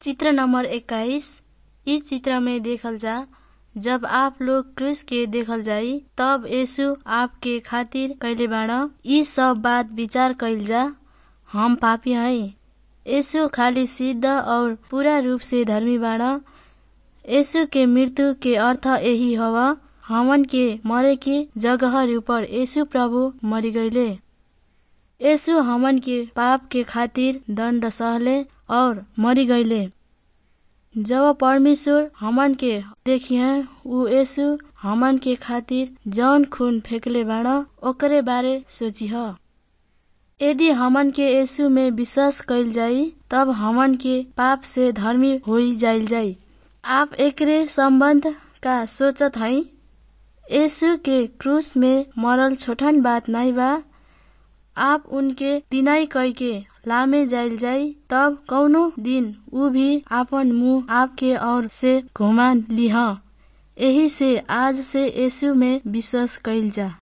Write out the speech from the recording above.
चित्र नंबर इक्कीस इ चित्र में देखल जा जब आप लोग क्रूस के देखल जाई तब यीशु आपके खातिर कइले बाड़ इ सब बात विचार कइल जा हम पापी हई यीशु खाली सिद्ध और पूरा रूप से धर्मी बाड़ यीशु के मृत्यु के अर्थ यही हव हमन के मरे के जगह ऊपर यीशु प्रभु मरी गइले यीशु हमन के पाप के खातिर दण्ड सहले और मरी गइले जब परमेश्वर हमन के देखिए उ यीशु हमन के खातिर जौन खून फेंकले बाड़ ओकरे बारे सोचिह यदि हमन के यीशु में विश्वास कइल जाई तब हमन के पाप से धर्मी होई जाइल जाई आप एकरे सम्बन्ध का सोचत हई यीशु के क्रूस में मरल छोटन बात नाई बा आप उनके दिनाई कई के लामे जाइल जाई तब कौनो दिन उ भी आपन मुंह आपके और से घुमा लिह यही से आज से यीशु में विश्वास कइल जा